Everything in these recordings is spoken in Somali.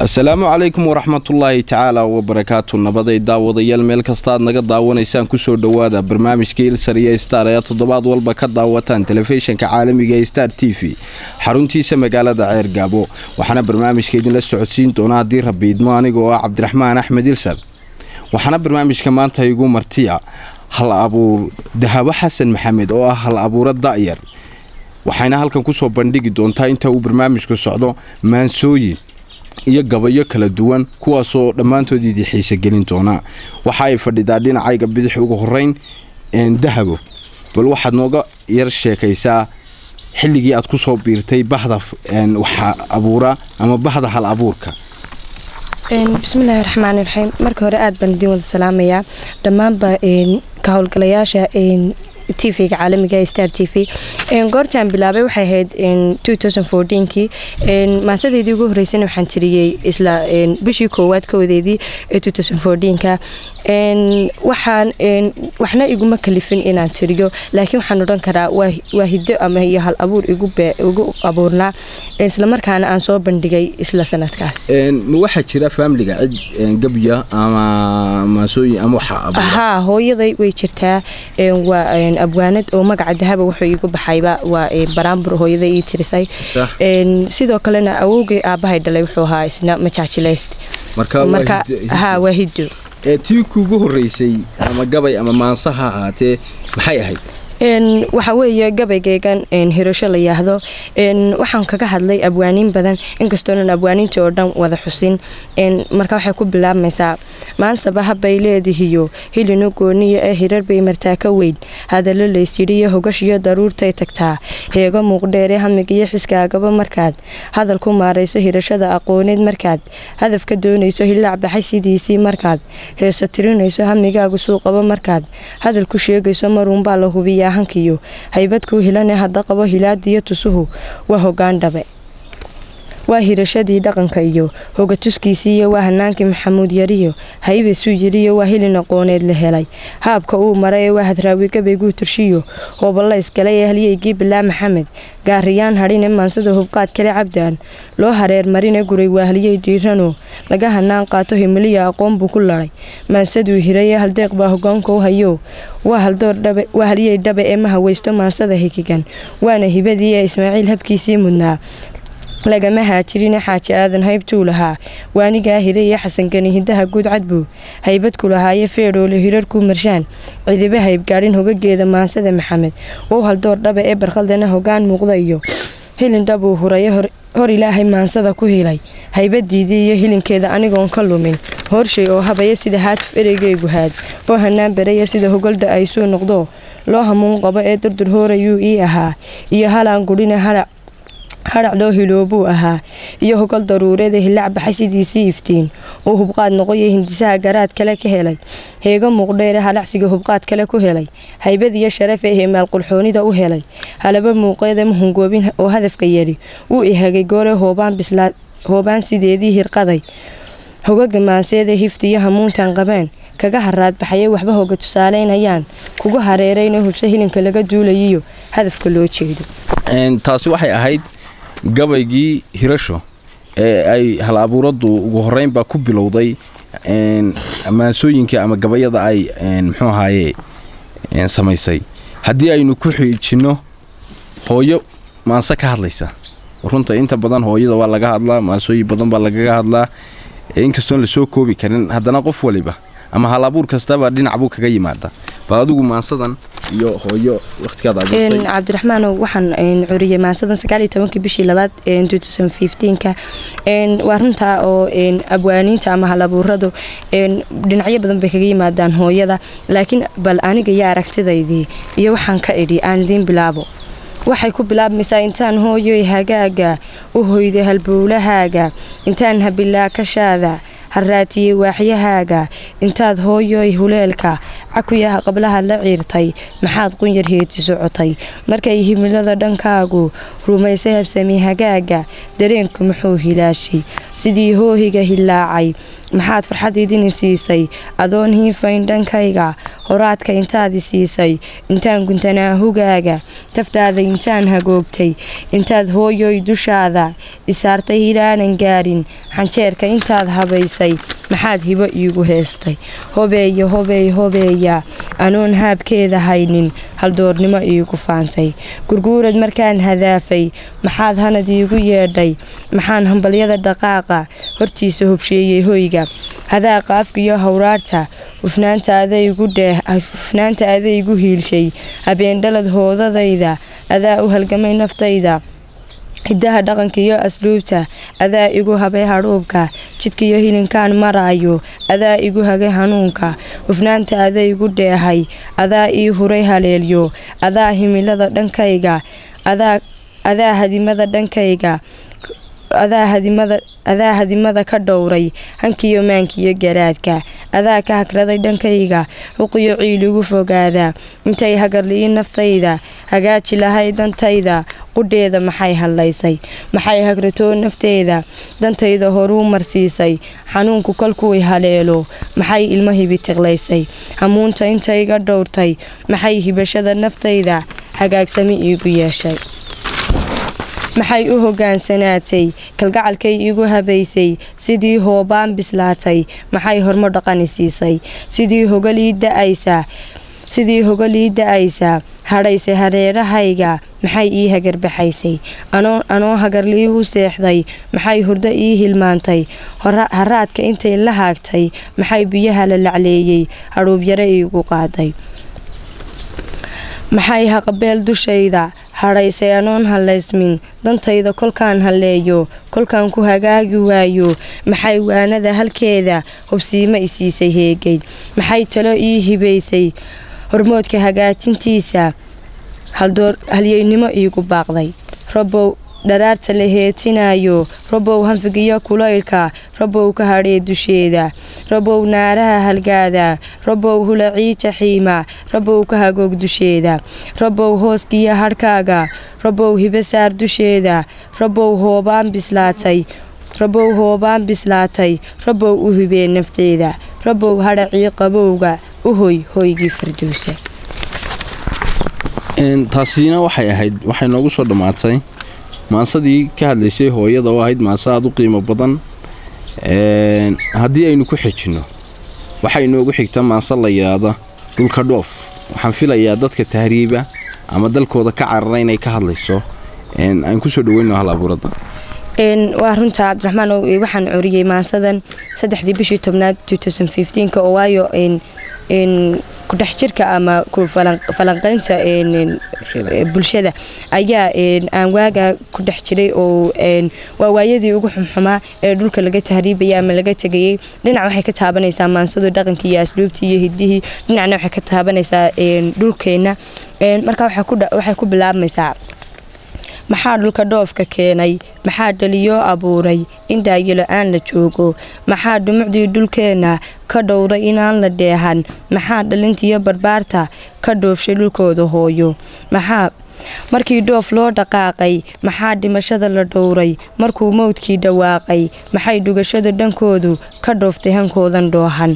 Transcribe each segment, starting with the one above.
asalaamu calaykum waraxmatullaahi tacaala wabarakaatu nabaday daawadayaal meel kasta aad naga daawanaysaan kusoo dhowaada barnaamijka ilsar iyo star ayaa toddobaad walba ka daawataan telefishinka caalamiga ee star t v xaruntiisa magaalada ceer gaabo waxaana barnaamijka idinla socodsiin doona haddii rabiidmo anigoo ah cabdiraxmaan axmed ilsar waxaana barnaamijka maanta igu martiya hal abuur dahabo xasan maxamed oo ah hal abuuro da'yar waxayna halkan kusoo bandhigi doontaa inta uu barnaamijku socdo maansooyin iyo gabayo kala duwan kuwaasoo dhammaantood idii xiise gelin doonaa waxa ay fadhidaa dhinacayga bidix ugu horeyn dahabo bal waxaad nooga yar sheekaysaa xilligii aad kusoo biirtay bahda waxa abuura ama bahda hal abuurka bismillaahi raxmaani raxiim marka hore aad baan idiin wada salaamayaa dhammaanba ka howlgalayaasha t v-ga caalamiga ee star t v goortaan bilaabay waxay ahayd kii maasadeedii ugu horeysana waxaan tiriyey isla bishii koowaad kawadeedii ee ka waxaan waxna iguma kalifin inaan tiriyo laakiin waxaan odhan karaa waa hiddo ama iyo hal abuur igu abuurnaa islamarkaana aan soo bandhigay isla sanadkaas ma waxaa jira faamiliga cid gabya ama maasooyin ama waxa haa hooyaday way jirtaa waa abwaanad oo magaca dahaba wuxuu iigu baxayba waa baraambur hooyaday ii tirisay sidoo kalena awowgay aabahay dhalay wuxuu ahaa isna majaajilayst marka haa waa hiddo tii kuugu horeysay ama gabay ama maansa ha ahaatee maxay ahayd waxa weeye gabaygaygan hirasho la yaahdo waxaan kaga hadlay abwaaniin badan inkastoonan abwaaniinta oo dhan wada xusin marka waxay ku bilaabmaysaa maansaba habbay leedihiyo hilinu gooniya ee hirar bay martaa ka weyn hadallo laysyidhiyo hogashiyo daruurtay tagtaa heego muuqdheere hamigiyo xiskaagaba markaad hadal ku maarayso hirashada aqooneed markaad hadafka doonayso hilaac baxay sidiisii markaad heeso tirinayso hamigaagu suuqaba markaad hadal ku sheegayso maruunbaa la hubiya hankiyo haybadkuu hilane hadda qabo hilaadiyo tusuhu waa hogaan dhabe waa hirashadii dhaqanka iyo hogatuskiisiiyo waa hanaankii maxamuud yariyo haybasuu yiriyo waa hilin aqooneed la helay haabka uu maray ee waa hadraawi gabayguu turshiyo hooballa isgalay ee halyeygii bilaa maxamed gaariyaan hadhine maansada hubqaad kale cabdaan loo hareer marine guray waa halyey dhiirano laga hanaan qaato himiliya aqoon buu ku laday maansaduu hirayee haldeeq baa hogaanka u hayo waa halyey dhabe ee ma haweysto maansada higigan waana hibadii ee ismaaciil habkiisii mudnaa lagama haajirine xaaji aadan haybtuu lahaa waanigaa hiraya xasankani hidaha guud cadbuu haybadku lahaaye feedhoole hirarkuu marshaan cidiba haybgaadhin hogageeda maansada maxamed wow haldoor dhabe ee barkhaldana hogaan muuqda iyo hilin dhabuu huraye hor ilaahay maansada ku hilay haybadiidii iyo hilinkeeda anigoon ka lumin horshay oo habaya sida haatuf ereygaygu haad oo hanaan baraya sida hogolda ay suu noqdo loo hamuun qabo ee durdur hoorayuu ii ahaa iyo halaan gudhine halac hadhac loo hiloobuu ahaa iyo hogol daruureeda hilac baxay sidiisii iftiin uu hubqaad noqoyo hindisaha garaad kale ka helay heego muuqdheere halacsiga hubqaad kale ku helay haybad iyo sharaf ee hemaal qulxoonida u helay halaba muuqeeda mahungoobin oo hadafka yari wuu ihagay goore hoobaan sideedii hirqaday hogaga maanseeda hiftiyo hamuuntan qabeen kaga haraad baxaye waxba hoga tusaaleynayaan kugu hareerayna hubse hilinka laga duulayiyo hadafka loo jeedo taasi waxay ahayd gabaygii hirasho ee ay hal abuuraddu ugu horeynbaa ku bilowday maansooyinka ama gabayada ay muxuu ahaaye samaysay haddii aynu ku xiijinno hooyo maanse ka hadlaysa runta inta badan hooyada waa laga hadlaa maansooyin badan baa lagaga hadlaa inkastoon lasoo koobi karin haddana qof waliba ama hal abuur kastaba dhinac buu kaga yimaada bal adigu maansadan iyo hooyo waqtigaad abuurtay cabdiraxmaan waxaan curiyay maansadan sagaaliyo tobankii bishii labaad ka waa runtaa oo abwaaniinta ama hal abuuradu dhinacyo badan bay kaga yimaadaan hooyada laakiin bal aniga iyo aragtidaydii iyo waxaan ka idhi aan idiin bilaabo waxay ku bilaabmaysaa intaan hooyoy hagaaga u hoyday halbowlahaaga intaan habilaa kashaada haraatiyey waaxyahaaga intaad hooyoy huleelka cakuyaha qablaha la ciirtay maxaad qunyar heeti socotay markay himilada dhankaagu rumaysay habsami hagaaga dareenku muxuu hilaashay sidii hoohiga hilaacay maxaad farxad idini siisay adoon hiifayn dhankayga horaadka intaadi siisay intaan guntanaa hugaaga taftaada intaan hagoogtay intaad hooyoy dushaada isaartay hilaanan gaarin xanjeerka intaad habaysay maxaad hibo iigu heestay hobeeya hobeey hobeeya anoon haabkeeda haynin haldoornimo iigu faantay gurguurad markaan hadaafay maxaad hanad iigu yeedhay maxaan hambalyada dhaqaaqa hortiisa hobsheeyey hoyga hadaaqa afkiyo hawraarta hufnaanta adaygu hiilshay habeendhalad hoodadayda adaa u halgamay naftayda hidaha dhaqanka iyo asluubta adaa igu habay hadhuubka jidkiyo hilinkaan maraayo adaa igu hagay hanuunka hufnaanta ada igu dheehay adaa ii huray haleelyo adaa himilada dhankayga adaa hadimada dhankayga adaa hadimada ka dhowray hankiyo maankiyo garaadka adaa ka hagraday dhankayga huqiyo ciiligu fogaada intay hagarliyi naftayda hagaaji lahay dantayda qudheeda maxay hadlaysay maxay hagratoo nafteeda dantayda horuu marsiisay xanuunku kolkuway haleelo maxay ilmo hibi tiqlaysay hamuunta intayga dhowrtay maxay hibashada naftayda hagaagsami iigu yeeshay maxay u hogaansanaatay kalgacalkay igu habaysay sidii hoobaan bislaatay maxay hormo dhaqani siisay sidii hogalii da-aysa sidii hogalii da-aysa hadhayse hareerahayga maxay ii hagarbaxaysay anoo hagarlii u seexday maxay hurdo ii hilmaantay haraadka intay la haagtay maxay biyaha la lacleeyey hadhuubyare iigu qaaday maxay haqabeel dushayda hadhaysay anoon hallaysmin dantayda kolkaan halleeyo kolkaan ku hagaagi waayo maxay waanada halkeeda hubsiimo isiisay heegay maxay talo ii hibaysay hormoodka hagaajintiisa halyeynimo iigu baaqday rabow dharaarta la heetinayo rabow hanfigiyo kulaylka rabow ka hadhee dusheeda rabow naaraha halgaada rabow hulacii jaxiima rabow ka hagoog dusheeda rabow hooskiyo hadhkaaga rabow hibasaar dusheeda rabow hoobaan bislaatay rabow hoobaan bislaatay rabow u hibee nafteeda rabow hadhacii qabowga u hoy hoygii fardowsa taasina waxay ahayd waxay noogu soo dhammaatay maasadii ka hadlaysay hooyada oo ahayd maase aad u qiimo badan haddii aynu ku xejinno waxaa inoogu xigta maase la yidhaahda dhulka dhoof waxaan filayaa dadka tahriiba ama dalkooda ka carara inay ka hadlayso aan kusoo dhaweyno hal abuurada waa runta cabdiraxmaan waxaan coriyey maasadan saddexdii bishii tobnaad oo waayo kudhex jirka ama falanqaynta bulshada ayaa aan waagaa ku dhex jiray oo waa waayadii ugu xumxumaa ee dhulka laga tahriibaya ama laga tegayay dhinac waxay ka taabanaysaa maansadu dhaqankii iyo asluubtii iyo hidihii dhinacna waxay ka taabanaysaa dhulkeenna marka waxay ku bilaabmaysaa maxaa dhulka dhoofka keenay maxaa dhaliyo abuuray in daayilo-aan la joogo maxaa dhumucdii dhulkeenna ka dhowray inaan la dheehan maxaa dhalintiyo barbaarta ka dhoofshay dhulkooda hooyo maxaa markii dhoof loo dhaqaaqay maxaa dhimashada la dhowray markuu mowdkii dhawaaqay maxay dhugashada dhankoodu ka dhooftay hankoodan dhoohan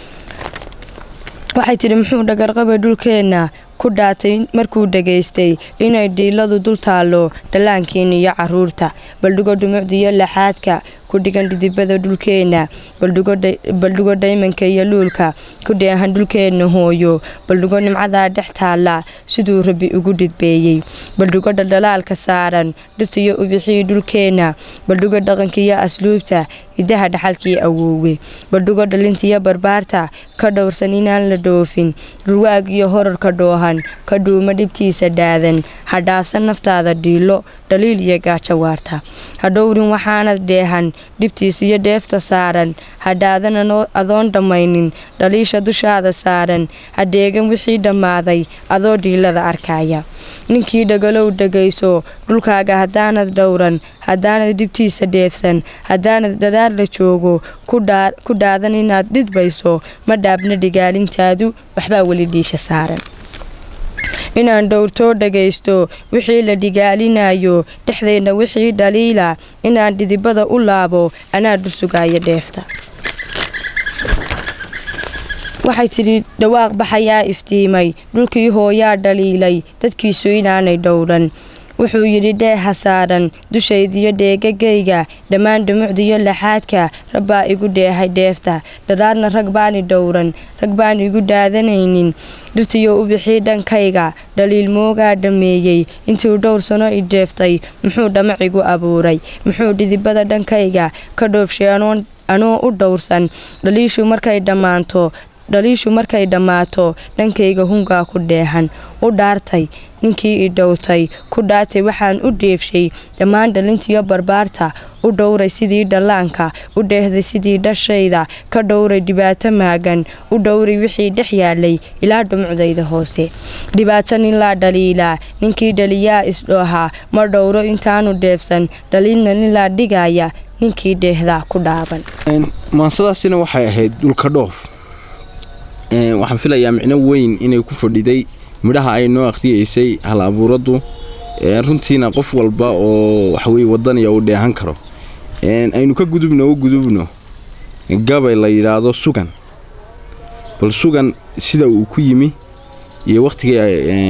waxay tidhi muxuu dhagarqabay dhulkeenna ku dhaatay markuu dhegaystay inay dhiiladu dul taallo dhallaankiina iyo caruurta baldhigo dhumucdiiyo laxaadka ku dhigan dhidibada dhulkeenna baldhigo dhaymanka iyo luulka ku dheehan dhulkeenna hooyo baldhigo nimcadaa dhex taalla siduu rabi ugu dhidbeeyey baldhigo dhaldhalaalka saaran dhirtiyo ubixii dhulkeenna baldhigo dhaqankiiyo asluubta hidaha dhaxalkii awoowe baldhigo dhalintiyo barbaarta ka dhowrsan inaan la dhoofin dhurwaag iyo horarka dhoohan ka dhuuma dhibtiisa dhaadan ha dhaafsan naftaada dhiilo dhaliil iyo gaajo waarta ha dhowrin waxaanad dheehan dhibtiis iyo dheefta saaran ha dhaadan adoon dhammaynin dhaliisha dushaada saaran ha dheegan wixii dhammaaday adoo dhiilada arkaya ninkii dhagalow dhagayso dhulkaaga haddaanad dhowran haddaanad dhibtiisa dheefsan haddaanad dharaar la joogo ku dhaadan inaad dhidbayso ma dhaabna dhigaalintaadu waxbaa weli dhiisha saaran inaan dhowrtoo dhagaysto wixii la dhigaalinayo dhexdeenna wixii dhaliila inaan dhidibada u laabo anaa dhursugaaya dheefta waxay tidhi dhawaaq baxayaa iftiimay dhulkii hooyaa dhaliilay dadkiisu inaanay dhowran wuxuu yidhi dheeha saaran dushaydiyo dheegagayga dhammaan dhumucdiyo laxaadka rabbaa igu dheehay dheefta dharaarna rag baani dhowran rag baan igu dhaadanaynin dhirtiyo u bixii dhankayga dhaliil moogaa dhammeeyey intuu dhowr sano i dheeftay muxuu dhamac igu abuuray muxuu dhidibada dhankayga ka dhoofshay anoo u dhowrsan dhaliishu markay dhammaanto dhaliishu markay dhammaato dhankayga hungaa ku dheehan u dhaartay ninkii i dhowrtay ku dhaartay waxaan u dheefshay dhammaan dhalintiyo barbaarta u dhowray sidii dhallaanka u dheehday sidii dhashayda ka dhowray dhibaato maagan u dhowray wixii dhex yaalay ilaa dhumucdayda hoose dhibaato ninlaa dhaliilaa ninkii dhaliyaa isdhoohaa ma dhowro intaanu dheefsan dhaliilna ninlaa dhigaya ninkii dheehdaa ku dhaaban maansadaasina waxay ahayd dhulka dhoof waxaan filayaa micno weyn inay ku fadhiday midhaha ay noo akhriyeysay hal abuuraddu runtiina qof walba oo waxaweye wadaniya uu dheehan karo aynu ka gudubno u gudubno gabay la yidhaahdo sugan bal sugan sida uu ku yimi iyo wakhtigii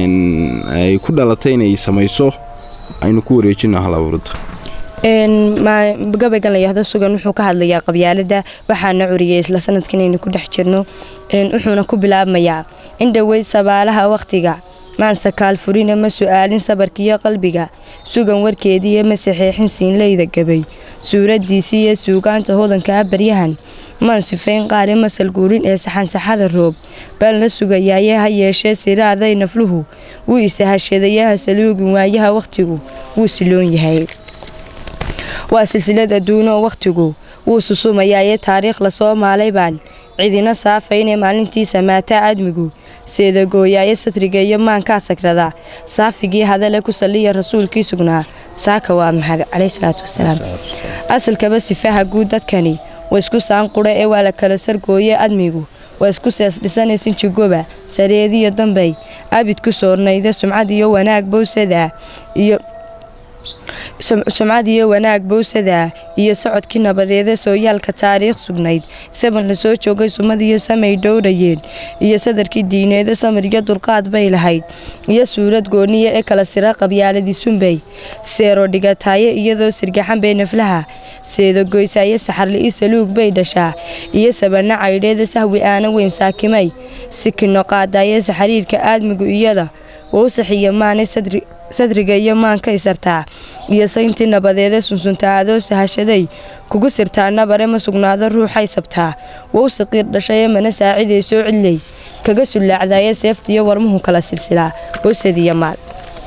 ay ku dhalatay inay samayso aynu ku wareejino hal abuuradda gabaygan la yahdo sugan wuxuu ka hadlayaa qabyaalada waxaana curiyay isla sanadkan aynu ku dhex jirno wuxuuna ku bilaabmayaa in dhoweyd sabaalaha wakhtiga maanse kaalfurina ma su-aalin sabarkiiyo qalbiga sugan warkeediiyo ma saxeexin siinleyda gabay suuraddiisii iyo suugaanta hodankaa baryahan maan sifayn qaari masal guurin ee saxansaxada roob balna sugayaaye ha yeeshee siraaday nafluhu wuu isahashadayaha saluugin waayaha wakhtigu wuu siloon yahay waa silsilad adduunoo wakhtigu wuu susumayaaye taariikh lasoo maalay baan cidina saafayne maalintii samaataa admigu seedagooyaaye satriga iyo maankaa sagrada saafigii hadale ku saliya rasuulkii sugnaa saaka waa maxad caleyh salaatu wasalaam asalkaba sifaha guud dadkani waa isku saanqudha ee waa la kala sargooye admigu waa isku sees dhisanaysin jigoba sareediyo dambay abid ku soornayda sumcad iyo wanaag bowsada iyo sumcad iyo wanaag bowsada iyo socodkii nabadeeda sooyaalka taariikh sugnayd saban lasoo joogay sumad iyo samay dhowrayeen iyo sadarkii diineeda samir iyo dulqaad bay lahayd iyo suurad gooniya ee kala sira qabyaaladii sunbay seero dhigataaye iyadoo sirgaxan bay naflaha seedagoysaaye saxarli-i saluug bay dhashaa iyo sabana caydheeda sahwi aana weyn saakimay sikino qaadaaye saxariirka aadmigu iyada wowsaxiyo maane sadri sadriga iyo maanka isartaa iyo sayntii nabadeeda sunsuntaa adoo sahashaday kugu sirtaa nabare ma sugnaado ruuxay sabtaa wow saqiir dhashayee mana saacidaysoo cidley kaga sullaacdaye seeftiiyo warmuhu kala silsilaa wowsadiyo maal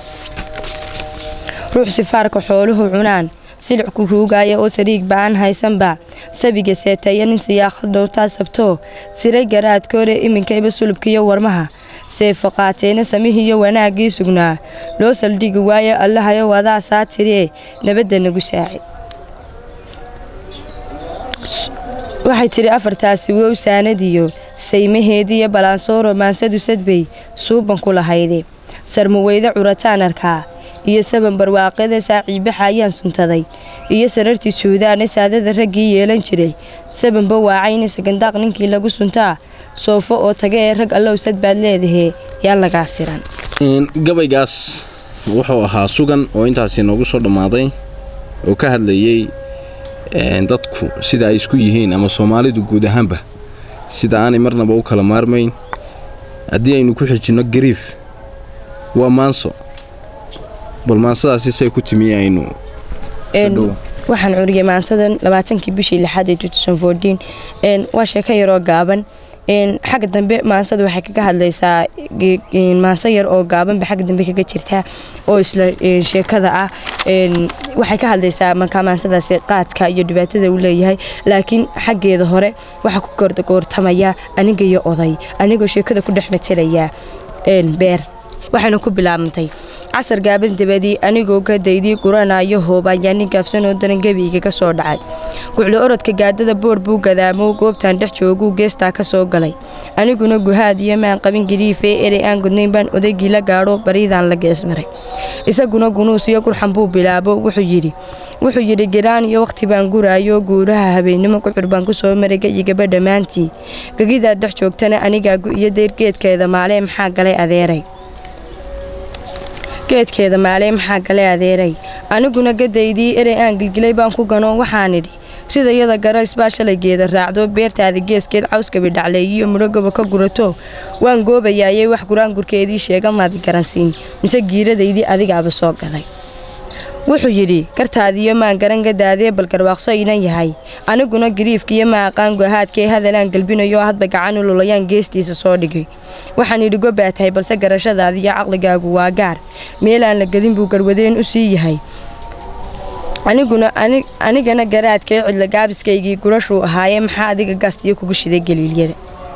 ruux sifaarka xooluhu cunaan silic ku ruugaya oo sariig ba-aan haysanba sabiga seetaya nin siyaaqad dhowrtaa sabtoo siray garaadkoore iminkayba sulubkiiyo warmaha seefo qaateena samihiiyo wanaaggii sugnaa loo saldhigi waaye allahayo wadaa saa tiree nabadda nagu saaci waxay tidhi afartaasi wow saanadiyo saymaheediiyo balansooro maansadu sadbay suuban ku lahayde sarmuweyde curataan arkaa iyo saban barwaaqada saaciibaxa ayaan suntaday iyo sarartii suudaane saadada raggii yeelan jiray sabanba waacayne sagandaaq ninkii lagu suntaa soofo oo taga ee rag allow sad baad leedahee yaan lagaa siran gabaygaas wuxuu ahaa sugan oo intaasi noogu soo dhammaaday oo ka hadlayay dadku sida ay isku yihiin ama soomaalidu guud ahaanba sida aanay marnaba u kala maarmayn haddii aynu ku xijinno gariif waa maanso bal maansadaasi say ku timi aynu waxaan curiyay maansadan labaatankii bishii lixaad ee waa sheeko yaroo gaaban xagga dambe maansada waxay kaga hadlaysaa maanso yar oo gaabanba xagga dambe kaga jirtaa oo isla sheekada ah waxay ka hadlaysaa markaa maansadaasi qaadka iyo dhibaatada uu leeyahay laakiin xaggeeda hore waxaa ku goortamaya aniga iyo oday anigoo sheekada ku dhex matalaya beer waxayna ku bilaabantay casar gaaban dabadii anigoo ka daydii guranayo hoobayaa nin gaafsanoo daran gebiiga ka soo dhacay guclo orodka gaadada boor buu gadaamoo goobtaan dhex jooguu geestaa ka soo galay aniguna guhaad iyo maan qabin gariifee erey aan gudnayn baan odaygii la gaadho baryadaan la geesmaray isaguna gunuus iyo gurxan buu bilaabo wuxuu yidhi wuxuu yidhi giraan iyo wakhti baan guraayo guuraha habeennimo gucur baan ku soo maray gayigaba dhammaantii gegidaa dhex joogtana anigaa gu-iyo dayr geedkeeda maalee maxaa galay adeeray geedkeeda maalee maxaa galay adeeray aniguna gadaydii erey aan gilgilay baan ku gano waxaan idhi sida yada garays baa shalay geeda raacdo beertaada geeskeed cawskabi dhacleeyiyo mudhogoba ka gurato waan goobayaayay wax guraangurkeedii sheega maadi garansiin mise giiradaydii adigaaba soo galay wuxuu yidhi gartaadiyo maan garan gadaadee bal garwaaqso inan yahay aniguna gariifkiiyo maaqaan gohaadkee hadalaan galbinayo hadba gacan ululayaan geestiisa soo dhigay waxaan idhi gobaa tahay balse garashadaadiyo caqligaagu waa gaar meelaan la gedin buu garwadeen u sii yahay aniguna anigana garaadkee cidla gaabiskaygii gurashuu ahaayee maxaa adiga gaastiyo kugu shiday galiilyada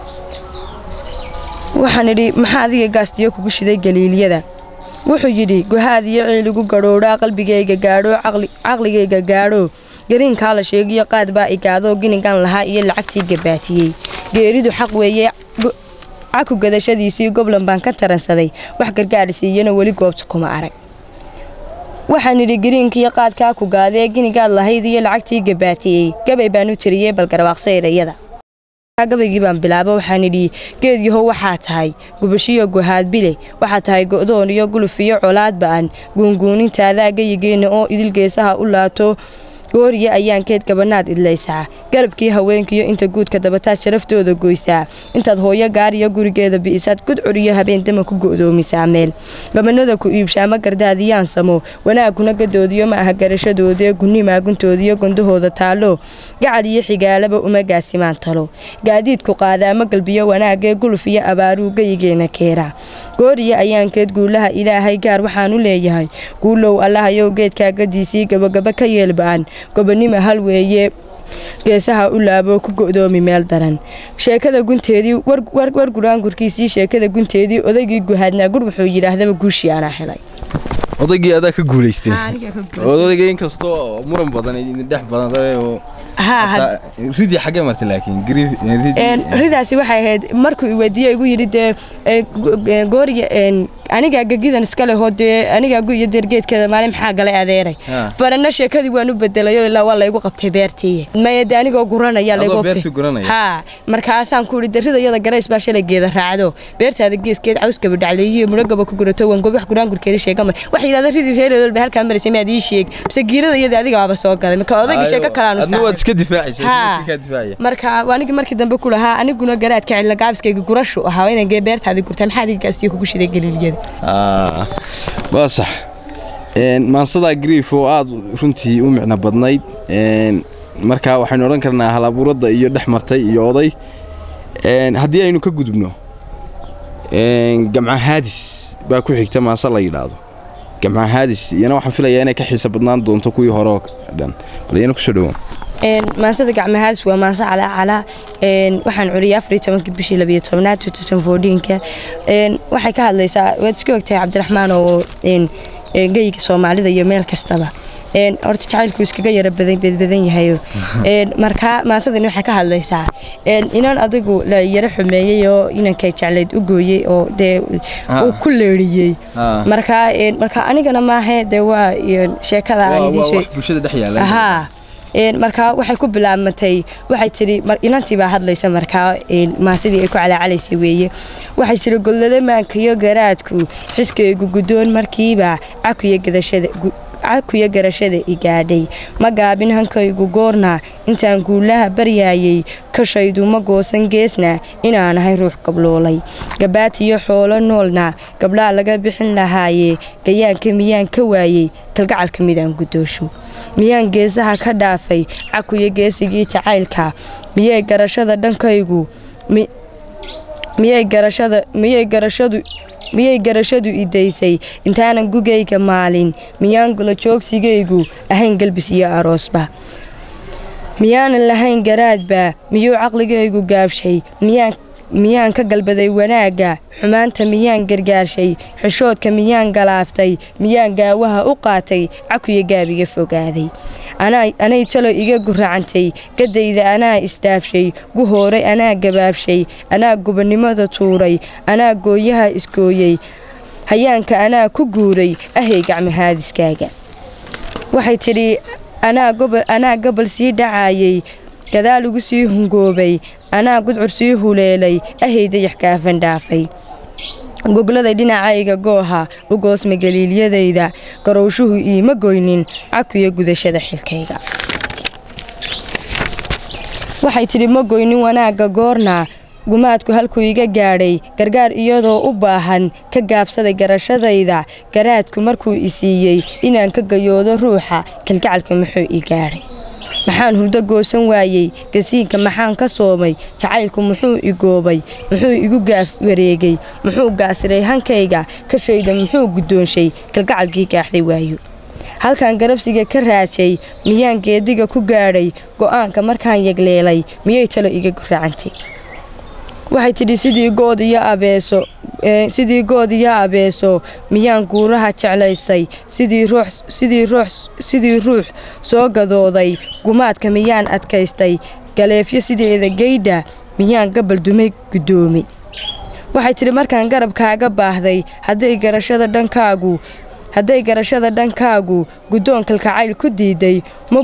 waxaan idhi maxaa adiga gaastiyo kugu shiday galiilyada wuxuu yidhi guhaad iyo ciiligu gadhoodhaa qalbigayga gaadho caqligayga gaadho gariinkaa la sheegiyo qaad baa igaadoo ginigan lahaa iyo lacagtii gabaatiyey geeridu xaq weeye caku gadashadiisii goblan baan ka taransaday wax gargaarsiiyana weli goobta kuma arag waxaan idhi gariinkiiyo qaadkaa ku gaadee ginigaad lahayd iyo lacagtii gabaatiyey gabay baan u tiriyey bal garwaaqso erayada gabaygii baan bilaabo waxaan idhi geed yahow waxaa tahay gubashiyo guhaad bile waxaa tahay go'doon iyo guluf iyo colaad ba'an guunguunintaadaa geyigeenna oo idil geesaha u laato gooriya ayaan keed gabanaad idlaysaa garabkii haweenkiyo inta guudka dabataad sharaftooda goysaa intaad hooyo gaariyo gurigeeda bi'isaad gudcur iyo habeendama ku go'doomisaa meel gabanada ku iibshaa ma gardaadiyaan samo wanaagkuna gadoodiyo ma aha garashadoodee gunni maaguntoodiyo gondahooda taallo gacal iyo xigaalaba uma gaasimaan talo gaadiidku qaadaa ma galbiyo wanaagee guluf iyo abaaruu geyigeena keeraa gooriya ayaan keed guulaha ilaahay gaar waxaan u leeyahay guulow allahayow geedkaa gadiisii gabagaba ka yeelba'an gobonima hal weeye geesaha u laabo ku go'doomi meel daran sheekada gunteedii war guraangurkiisii sheekada gunteedii odaygii guhaadnaa gur wuxuu yidhaahdaba guushii anaa helay odaygii adaa ka guulaystay odayga inkastoo muran badan idin dhex badan ridii xagee martay laakiin ridaasi waxay ahayd markuu iweydiiye igu yidhi dee gooriga anigaa gegidan iska lehoo dee anigaa guiyo deergeedkeeda maalin maxaa galay adeeray barana sheekadii waan u bedelayo ilaa waa laygu qabtay beertii maya de anigoo guranaya layguha markaasaan ku ihi de ridayada garays baa shalay geeda raacdo beertaada geeskeed cawskaba dhacleeyiyo mudhogaba ku gurato wangob wax guraangurkeeda sheegama waxay yidhahda ridii reereedol ba halkaa maraysay maad ii sheeg mise giirada iyada adigaaba soo galay marka odayga sheeko kalaanu marka anigii markii dambe ku lahaa aniguna garaadka cidla gaabiskayga gurashu ahaa inaan gee beertaadii gurtaa maxaa adiga gaastiyo kugu shiday galiilyada waa sax maansadaa griif oo aada runtii u micno badnayd marka waxaynu odhan karnaa halabuuradda iyo dhex martay iyo oday haddii aynu ka gudubno gamca haadis baa ku xigta maase la yidhaahdo gamca haadis iyana waxaan filayaa inay ka xiisa badnaan doonto kuwii hore oo dhan bal iyana kusoo dhawaan maansada gacmahaadis waa maanse calaacala waxaan curiyay afariyo tobankii bishii labiyo tobnaad ka waxay ka hadlaysaa waad iska ogtahay cabdiraxmaan oo geyiga soomaalida iyo meel kastaba horta jacaylku iskaga yara badan yahayo markaa maansadani waxay ka hadlaysaa inan adigu la yaro xumeeyey oo inankay jeclayd u gooyey oo dee uu ku leeriyey markaa marka anigana maahe dee waa sheekada aan markaa waxay ku bilaabmatay waxay tiri inantii baa hadlaysa markaa maasidii ay ku calaacalaysay weeye waxay tiri gollada maankayo garaadku xiskaygu guddoon markiiba cakuya garashada i gaadhay ma gaabin hankaygu goorna intaan guulaha baryaayay kashaydu ma goosan geesna inaanahay ruux gabloolay gabaatiyo xoolo noolna gabdhaa laga bixin lahaaye gayaanka miyaan ka waayey kalgacalka midaan guddoosho miyaan geesaha ka dhaafay cakuya geesigii jacaylka miyay garashada dhankaygu miyay garashada miyay garashadu miyay garashadu idaysay intaanan gugayga maalin miyaan golo joogsigaygu ahayn galbis iyo aroosba miyaanan lahayn garaadba miyuu caqligaygu gaabshay miyaan ka galbaday wanaagga xumaanta miyaan gargaarshay xishoodka miyaan galaaftay miyaan gaawaha u qaatay cakuyo gaabiga fogaaday anay talo iga guracantay gadayda anaa isdhaafshay guhooray anaa gabaabshay anaa gubannimada tuuray anaa gooyaha isgooyey hayaanka anaa ku guuray ahay gacmahaadiskaaga waxay tidhi anaa gobol sii dhacaayay gadaal ugu sii hungoobay anaa gudcur sii huleelay ahay dayax kaafan dhaafay gogladay dhinacayga gooha u goosma galiilyadayda garowshuhu iima goynin cakuyo gudashada xilkayga waxay tidhi ma goynin wanaagga goorna gumaadku halkuu iga gaadhay gargaar iyadoo u baahan ka gaabsaday garashadayda garaadku markuu i siiyey inaan ka gayoodo ruuxa kalgacalka muxuu i gaadhay maxaan hurdo goosan waayey gasiinka maxaan ka soomay jacaylku muxuu i goobay muxuu igu gaaf wareegay muxuu gaasiray hankayga kashayda muxuu guddoonshay kalgacalkii gaaxday waayo halkan garabsiga ka raajay miyaan geediga ku gaadhay go'aanka markaan yegleelay miyay talo iga guraacantay waxay tidhi sidii good iyo abeeso sidii good iyo abeeso miyaan guuraha jeclaystay sidii ruux soo gadooday gumaadka miyaan adkaystay galeefyo sideeda geydha miyaan gabal dumay guddoomay waxay tidhi markaan garabkaaga baahday hadday garashada dhankaagu hadday garashada dhankaagu guddoon kalkacayl ku diiday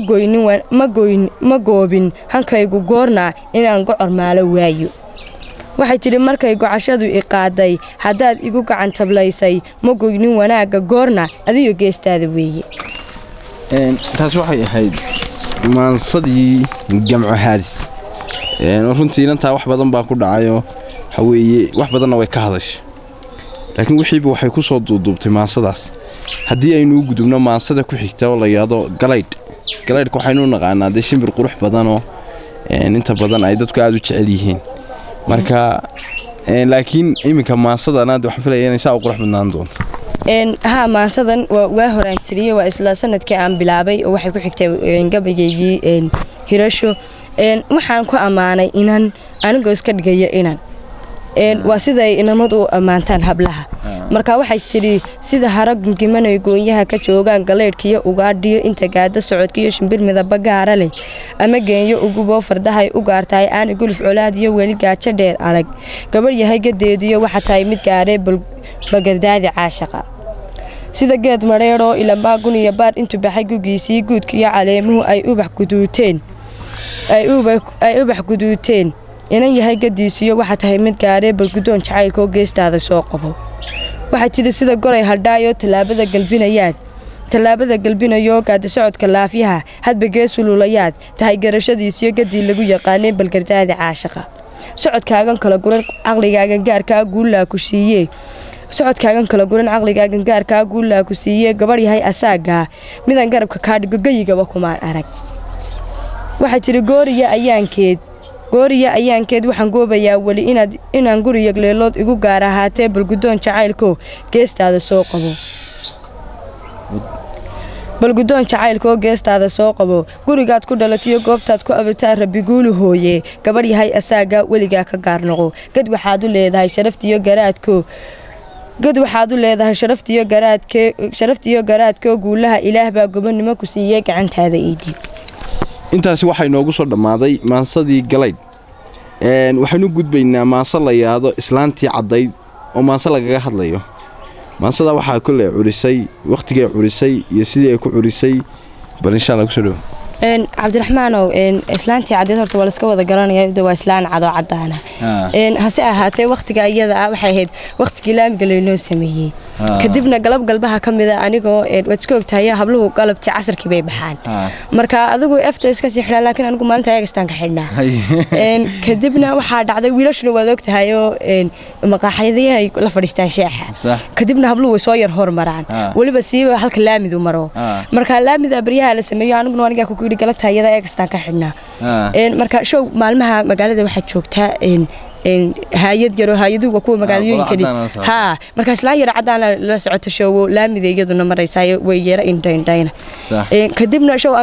ma goobin hankaygu goorna inaan gocor maalo waayo waxay tidhi markay gocashadu i qaaday haddaad igu gacan tablaysay ma goynin wanaagga goorna adigo geestaada weeye taas waxay ahayd maansadii gamco haadis runtii inantaa wax badan baa ku dhacayoo waxaweeye wax badanna way ka hadashay laakiin wixiiba waxay ku soo duuduubtay maansadaas haddii aynu u gudubno maansada ku xigta oo la yidhaahdo galaydh galaydhka waxaynu u naqaanaa dee shimbir qurux badanoo inta badan ay dadku aada u jecel yihiin marka laakiin iminka maansadanaad waxaan filaya inay saa u qurux badnaan doonto haa maansadan waa horaan tiriyey waa isla sanadkii aan bilaabay oo waxay ku xigtay gabageygii hirasho waxaan ku ammaanay inan anigoo iska dhigaya inan waa siday inamad u ammaantaan hablaha marka waxay tidhi sida hara gungimanay goonyaha ka joogaan galeydhkiyo ugaadhiyo inta gaada socodkiyo shimbir midaba gaara leh ama geenyo uguboo fardahay u gaartahay aana guluf colaadiyo weli gaajo dheer arag gabadh yahay gadeediyo waxa tahay mid gaaree bagardaadi caashaqa sida geed madheedhoo ilamaagun iyo baar intuu baxay gugiisii guudkiiyo caleemuhu ay ubax guduuteen ay ubax guduuteen inan yahay gadiisiyo waxa tahay mid gaaree balguddoon jacaylkaoo geestaada soo qabo waxay tidhi sida goray haldhaayoo tallaabada galbinayaad tallaabada galbinayoo gaadi socodka laafyaha hadba geesululayaad tahay garashadiisiyo gadii lagu yaqaanay balgardaadi caashaqa socodkaagan kala guran caqligaagan gaarkaa guullaa ku siiyee socodkaagan kala guran caqligaagan gaarkaa guullaa ku siiyee gabadh yahay asaagaa midaan garabka kaa dhigo geyigaba kumaan arag waxay tidhi gooriya ayaankeed gooriya ayaankeed waxaan goobayaa weli inaan guriya leelood igu gaar ahaatee balguddoon jacaylkoo geestaada soo qabo balguddoon jacaylkaoo geestaada soo qabo gurigaad ku dhalatiyo goobtaad ku abataa rabiguulu hooye gabadh yahay asaagaa weligaa ka gaar noqo gad waxaad u leedahay sharaftiyo garaadko gad waxaad u leedahay sharaftiyo garaadke sharaftiyo garaadkoo guulaha ilaah baa gobonnimo ku siiyey gacantaada iidhiib intaasi waxaa inoogu soo dhammaaday maansadii galaydh waxaynu gudbaynaa maanse la yaado islaantii caddayd oo maanse lagaga hadlayo maansada waxaa kolley curisay wakhtigay curisay iyo sidii ay ku curisay bal insha alla kusoo dhowo cabdiraxmaanow islaantii caddeed horta waa laska wada garanaya waa islaan cadoo caddaana hase ahaatee wakhtiga iyada ah waxay ahayd wakhtigii laamiga laynoo sameeyey kadibna galab galbaha ka mida anigoo waad iska ogtahay habluhu galabtii casarkii bay baxaan marka adigu efta iska sii xidhaa laakiin anigu maalinta ayagastaan ka xidhnaa kadibna waxaa dhacday wiilashuna waad ogtahayoo maqaaxyadii ay la fadhiistaan sheexa kadibna habluhu way soo yar hormaraan weliba siiba halka laamidu maro marka laamida baryaha la sameeyo aniguna anigaa ku galabta iyada ayagastaan ka xidhnaa marka show maalmaha magaalada waxaa joogtaa haayad yaroo haayaduhu waa kuwa magaalooyinkani haa markaa islaan yaro caddaana la socoto showo laamida iyaduna maraysayo way yara indhaindhayna kadibna show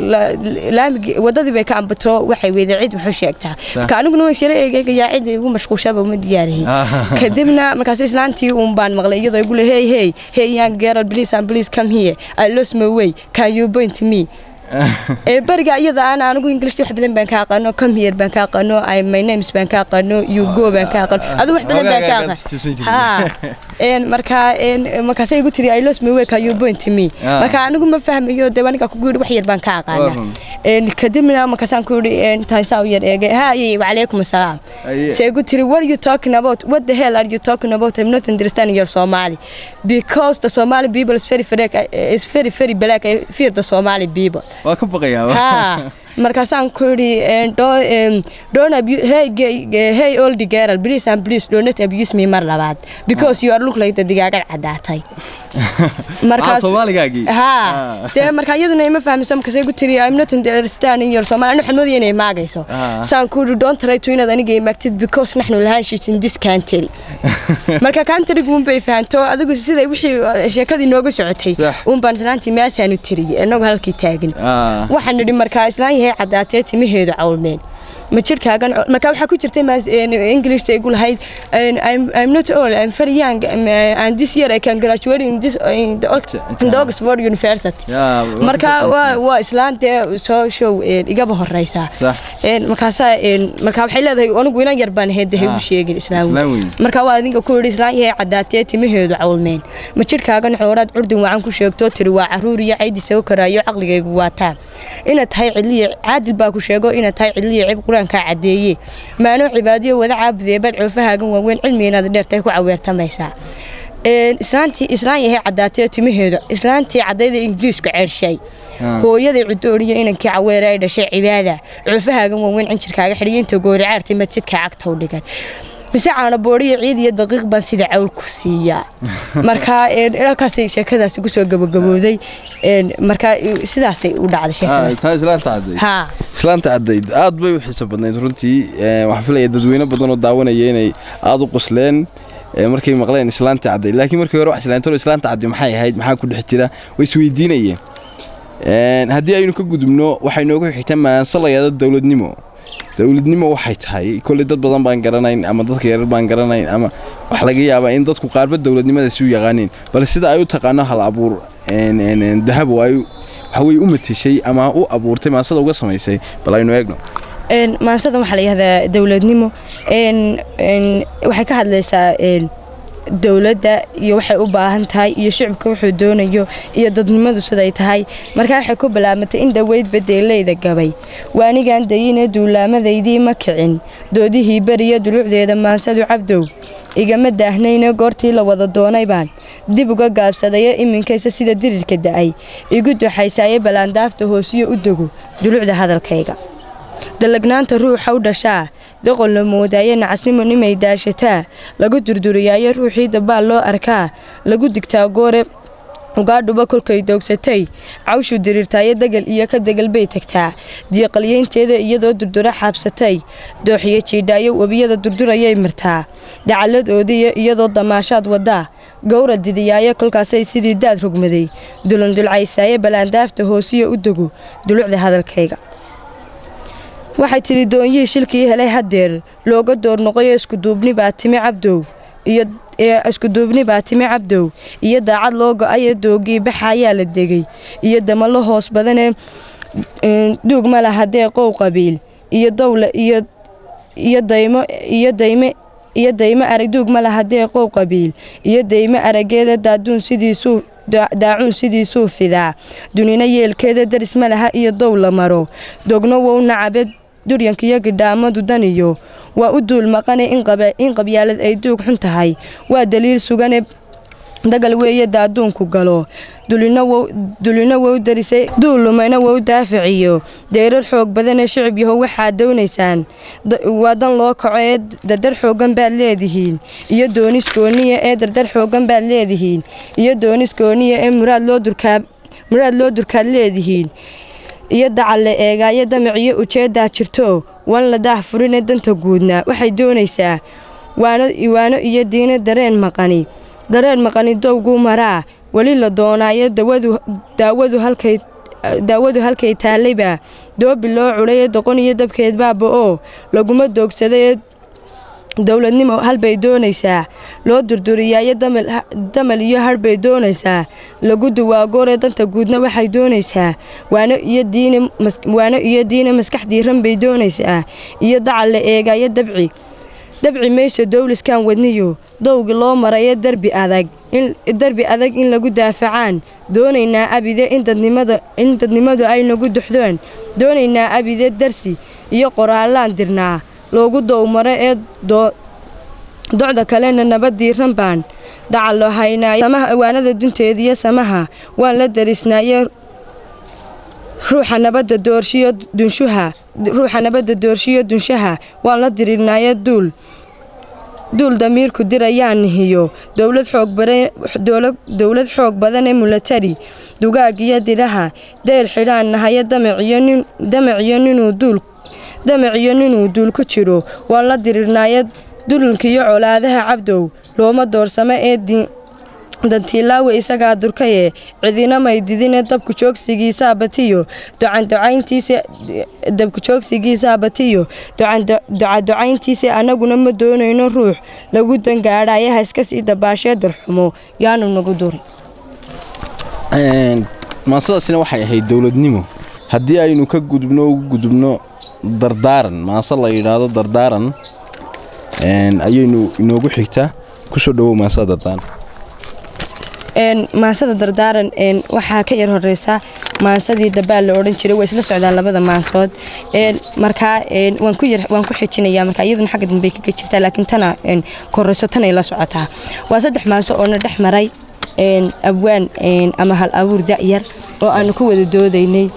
laamigi wadadii bay ka ambato waxay weyday cid wuxuu sheegtaa marka aniguna waan yara eegeegayaa cid igu mashquulshaba uma diyaarihin kadibna markaas islaantii uun baan maqlay iyadoo igu le hey hey hey young girl please and please come here I lost my way can you point me ee bariga iyada aan anigu english wax badan baan ka aqaano come here baan ka aqaano I my names baan ka aqaano you go baan ka aqaano adu wax badan baan ka aqaan ha een marka een markaas ay igu tiri I lost my way can you point me marka anigu ma fahmayo de aniga ku guuri wax yar baan ka aqaana een kadibna markaas aan ku yiri een taansaa yar eege ha yi wa alaykum asalaam say igu tiri what are you talking about what the hell are you talking about I'm not understanding your Somali because the Somali people is very very is very very black I fear the Somali people waa ka baqayaa markaasaan ku yidhi don't abuse hey hey old girl please and please do not abuse me mar labaad because you are look like the digaagad caddaatay markaas Soomaaligaagi ha de marka iyaduna ima fahmiso markaas ay ku tiri I'm not understanding your Somali anu xamad inay maagayso saan ku yidhi don't try to inaad aniga imaagtid because naxnu lahaan shit in this country marka country guun bay fahanto adigu sida wixii sheekadii nooga socotay uun baan raantii meeshaanu tiriyay inagu halkii taagin waxaan nidhi markaa islaan yahay caddaatee timaheedu cawlmeen ma jirkaagan marka waxaa ku jirtay englishta igu lahayd I'm not old I'm very young and this year I can graduate in this in the, in the Oxford University marka waa waa islaan dee soo show igaba horeysa markaasa marka waxay leedahay anigu inan yar baan ahayd dahay u sheegin islaan marka waa adinka ku yidhi islaan yahay caddaatee timaheedu cawlmeen ma jirkaagan xooraad curdin wacan ku sheegto tiri waa caruur iyo caydi soo karaayo caqligaygu waataa inaad tahay cidliya caadil baa ku sheego inaad tahay cidliya cib qur-aankaa caddeeye maanoo cibaadiyo wada caabudee bad coofahaagan waaweyn cilmi inaad dheertay ku caweertamaysaa islaantii islaan yahay caddaatee timaheedu islaantii caddayda ingiriisku ceershay hooyaday cudooriyo inankii caweere ay dhashay cibaada coofahaagan waaweyn cinjirkaaga xidhiyo inta gooricaartay masjidka cagtow dhigan mise caano booriyo ciid iyo daqiiq baan sida cawl ku siiyaa marka halkaasay sheekadaasi kusoo gabagabooday marka sidaasay u dhacday islaanta caddayd aad bay u xiiso badnayd runtii waxaan filaya dadweyne badan oo daawanaya inay aada u qosleen markay maqleen islaanta caddayd laakiin markii hore wax islaantoro islaanta cadday maxay ahayd maxaa ku dhex jira way isweydiinayeen haddii aynu ka gudubno waxay noogu xigta maansalayada dowladnimo dowladnimo waxay tahay kolley dad badan baan garanayn ama dadka yarar baan garanayn ama wax laga yaabaa in dadku qaarba dowladnimadaasi u yaqaaniin bal sida ay u taqaano hal abuur dahab oo ay waxaweye u matishay ama u abuurtay maansada uga samaysay bal aynu eegno maansada waxaa la yihahdaa dowladnimo waxay ka hadlaysaa dowladda iyo waxay u baahan tahay iyo shicibka wuxuu doonayo iyo dadnimadu siday tahay markaa waxay ku bilaabmatay in dhoweyd badeeleyda gabay waanigan dayine duulaamadaydii ma kicin doodihii beriya dulucdeeda maansadu cabdow igama daahnayne goortii la wada doonay baan dib uga gaabsadayo iminkaysa sida dirirka da'ay igu duxaysaaye ballaandaafta hoosiyo u dego dulucda hadalkayga dalagnaanta ruuxa u dhashaa doqon la moodaaye nacasnimo nimay daashataa lagu durduriyaayo ruuxii dabaal loo arkaa lagu digtaa goore ugaadhuba kolkay doogsatay cawshu diriirtaayo degal iyo ka degal bay tagtaa diiqalyeynteeda iyadoo durdura xaabsatay dooxiyo jiidhaayo webiyada durdurayay martaa dacalladoodiiyo iyadoo damaashaad wadaa gowra didiyaayo kolkaasay sidii daad rogmaday dulandulcaysaaye ballaandaafta hoosiyo u dego dulucda hadalkayga waxay tidhi doonyihii shilkii helay haddeer looga door noqoyo iskuduubni baa timi cabdow iyo iskuduubni baa timi cabdow iyo daacad loo go-ayo doogii baxa ayaa la degay iyo damalo hoos badanee duug ma laha deeqow qabiil iyo dowla iyo iyo daymo iyo dayme iyo daymo arag duug ma laha deeqow qabiil iyo daymo arageeda daaduun sidiisuu daacuun sidiisuu fidaa dunina yeelkeeda daris ma laha iyo dow la maro dogno wow nacabe duryankiyo gidhaamadu daniyo waa u duul maqane in qabyaalad ay duug xun tahay waa daliil sugane dagal weeye daaduunku galo dulina wow darisay duulumayna wow daaficiyo deyrar xoog badanee shicib yahow waxaad doonaysaan waa dan loo kaco ee dardar xoogan baad leedihiin iyo doonis gooniya ee dardar xoogan baad leedihiin iyo doonis gooniya ee muraad loo durkaad leedihiin iyo dacalle eegaayo damaciyo ujeeddaa jirto wan la daah furine danta guudna waxay doonaysaa waano iyo diino dareen maqani dareen maqani dowguu maraa weli la doonaayo daawadu halkay taallayba doobi loo culaye doqon iyo dabkeed baaba oo laguma doogsadayee dowladnimo halbay doonaysaa loo durduriyaayo damal iyo hadhbay doonaysaa lagu duwaagooree danta guudna waxay doonaysaa waano iyo diine maskax diiran bay doonaysaa iyo dacal la eegayo dabci dabci mayso dowliskan wadniyo dowgi loo marayo darbi adag darbi adag in lagu daafacaan doonaynaa abide in dadnimadu ay nagu duxdoon doonaynaa abide darsi iyo qoraallaan dirnaa loogu dowmaro ee docda kalena nabad diiran baan dacal loo haynaayo samaha awaanada dunteediyo samaha waan la darisnaaye ruuxa nabadda doorshiyo dunshuha ruuxa nabadda doorshiyo dunshaha waan la dirirnaayo duul duul damiirku dirayaan nihiyo dowlad xoogdowlad xoog badan ee mulatari dugaagiyo diraha deyr xidhaan nahayo damaciyo ninuu duul damaciyo ninuu duul ku jiro waan la dirirnaayo dulinkiyo colaadaha cabdow looma doorsamo ee dantiilaawe isagaa durkaye cidina may didine dabku joogsigiisaa batiyo dabku joogsigiisaa batiyo ducaducayntiisa annaguna ma doonayno ruux lagu dangaadhayaha iska sii dabaashee darxumo yaanu nagu duri maasadaasina waxay ahayd dowladnimo haddii aynu ka gudubno ugu gudubno dardaaran maase la yidhaahdo dardaaran ayaynu inoogu xigtaa kusoo dhawow maasada dardaaran maansada dardaaran waxaa ka yar horeysa maansadii dabaal la odhan jiray waa isla socdaan labada maansood markaa waan ku xijinaya marka iyaduna xagga dambe kaga jirtaa laakiin tana koreyso tanay la socotaa waa saddex maanso oona dhex maray abwaan ama hal abuur da'yar oo aanu ku wada doodaynay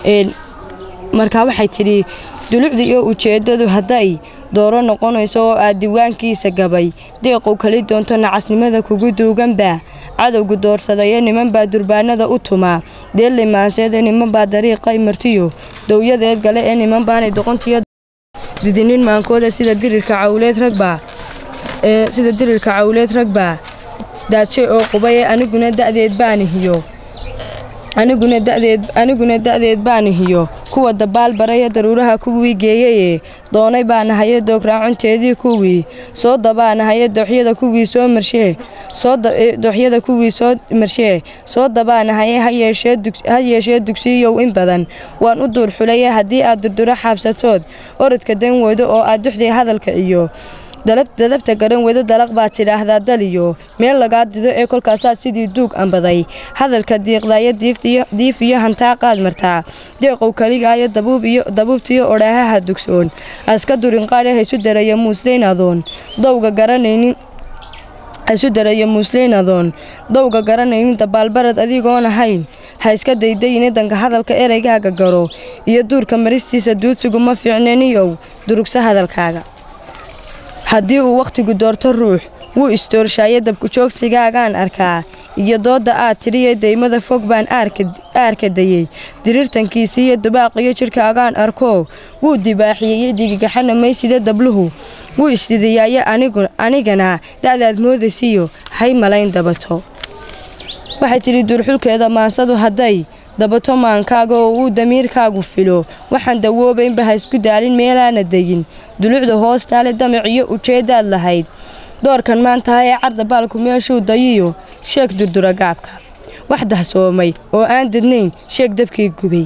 markaa waxay tidhi dulucda iyo ujeeddadu hadday dooro noqonayso oo aad diiwaankiisa gabay deeqow kali doonto nacasnimada kugu duuganbaa cadowgu doorsadayo nimanbaa durbaanada u tumaa deelle maanseede nimanbaa dariiqay martiyo dowyadeed gale ee nimanbaanay doqontiyo didinin maankooda sida dirirka cawleed ragbaa sida dirirka cawleed ragbaa daaje oo qubaye aniguna da'deed baanihiyo aniguna dadeed aniguna da'deed baanihiyo kuwa dabaal baraya daruuraha kuwii geeyaye doonay baanahaye doograaconteedii kuwii soo dabaanahaye dooxyada kuwii soo marshee dooxyada kuwii soo marshee soo dabaanahaye ha yeeshee dugsiiyow in badan waan u duur xulaye haddii aad durduro xaabsatood orodka dan weydo oo aad duxday hadalka iyo dadabta garan wedo dalaq baad tidhaahdaa daliyo meel lagaa dido ee kolkaasaad sidii duug ambaday hadalka diiqdaayo diif iyo hantaaqaad martaa deeqow kaligaayo dabuubtiyo odhaahaha dugsoon aska durinqaadhe haysu daraya muusleynadoon dowga garanaynin isu darayo muusleynadoon dowga garanaynin dabaalbarad adigoon ahayn ha iska daydayine danka hadalka ereygaaga garo iyo duurka maristiisa duudsigu ma fiicneniyow durugsa hadalkaaga haddii uu wakhtigu doorto ruux wuu istoorshaaya dabku joogsigaagaan arkaa iyo doodda aad tidhiyo daymada fog baan aarka dayey diriirtankiisi iyo dubaaqiyo jidhkaagaan arkoo wuu dibaaxiyeye digigaxana maysida dabluhu wuu isdidiyaaye anigana da'daad moodaysiyo hay malayn dabato waxay tidhi duurxulkeeda maansadu hadday dabato maankaaga oo uu damiirkaagu filo waxaan dawoobaynba ha isku daalin meelaana degin dulucda hoostaale damaciyo ujeeddaad lahayd doorkan maantaha ee carda baalku meeshuu dayiyo sheeg durdura gaabka wax dahsoomay oo aan dadnayn sheeg dabkii gubay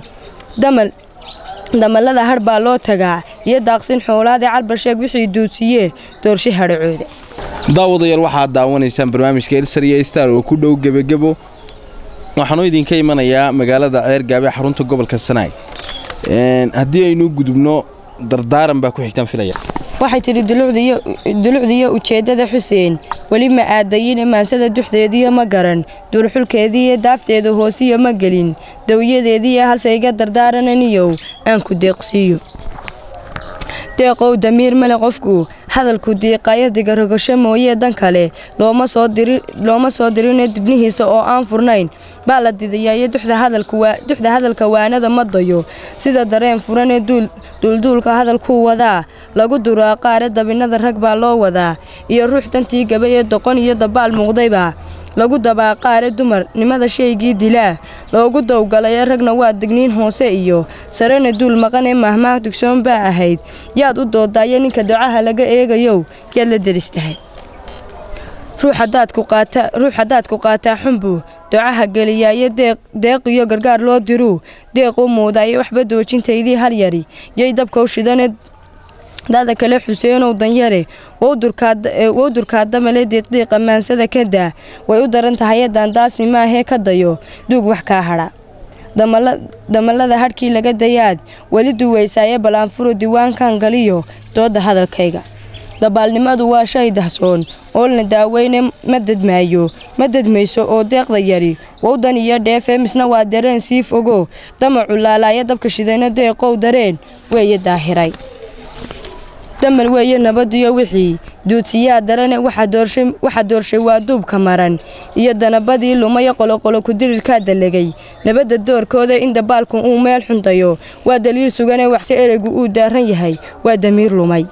damallada hadh baa loo tagaa iyo daaqsin xoolaadee carbar sheeg wixii duudsiyee doorshe hadhacooda daawadayaal waxaad daawanaysaan barnaamijka elsar iyo star oo ku dhow gebagebo waxaanuu idinka imanayaa magaalada ceergaabe xarunta gobolka sanaag haddii aynu gudubno dardaaran baa ku xigtaan filaya waxay tidhi dulucdiyo ujeeddada xuseen weli ma aadayine maansada duxdeediyo ma garan duurxulkeediiyo daafteeda hoosiyo ma gelin dawyadeediiyo halsayga dardaarananiyow aan ku deeqsiiyo deeqow damiir male qofku hadalku diiqayo digarogasho mooyee dan kale looma soo dirine dibnihiisa oo aan furnayn baa la didayayo duxda hadalka waanada ma dayo sida dareen furanee duulduulka hadalkuu wadaa lagu duraa qaare dabinnada rag baa loo wadaa iyo ruux dantii gaba ee doqon iyo dabaal muuqdayba lagu dabaa qaare dumar nimada shaygii dilaa loogu dowgalaye ragna waa digniin hoose iyo sarena duul maqan ee mahmaah dugsoon baa ahayd yaad u doodaaye ninka ducaha laga eegayow yaad la deristahay ruux haddaad ku qaataa xunbuu ducaha geliyaayo deeq iyo gargaar loo diruu deequu muudaayo waxba doojintaydii hal yari yay dabkau shidane dada kale xuseenow danyare wou durkaadamale diiqdiiqa maansada ka daa way u daran tahay daandaasi maahee ka dayo duug wax kaa hadha damallada hadhkii laga dayaad weli duwaysaaye ballaanfuro diiwaankan galiyo dooda hadalkayga dabaalnimadu waa shay dahsoon oolna daaweyne ma dadmaayo ma dadmayso oo deeqda yari wowdan iyo dheefee misna waa dareen sii fogo damacu laalaaya dabka shidayna deeqow dareen weeye daahiray damal weeye nabadiyo wixii duudsiyaa darane waxa doorshay waa duubka maran iyo danabadii lumaya qoloqolo kudirirkaa dalegay nabadda doorkooda in dabaalku uu meel xundayo waa daliil sugane waxse ereygu uu daaran yahay waa damiir lumay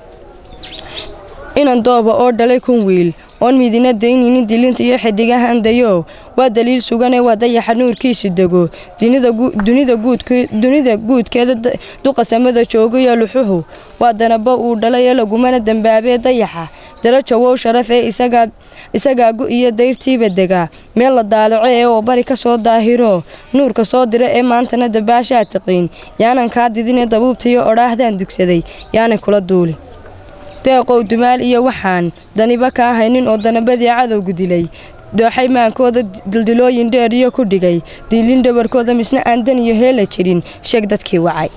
inan dooba oo dhalay kun wiil oon midina dayninin dilinta iyo xidigahan dayo waa daliil sugane waa dayaxa nuurkiisu dego dunida guudkeeda duqasamada joogayo luxuhu waa danabo uu dhalay ee lagumana dambaabee dayaxa darajo wow sharaf ee isagaa gu iyo dayrtiiba degaa meel la daalaco ee oo bari ka soo daahiro nuurka soo dira ee maantana dabaashaa tiqiin yaanan kaa didinee dabuubtaiyo odhaahdaan dugsaday yaanay kula duuli deeqow dumaal iyo waxaan daniba kaa haynin oo danabadii cadowgu dilay dooxay maankooda dildilooyin dheer iyo ku dhigay diilin dhabarkooda misna aan dan iyo heela jirin sheeg dadkii wacay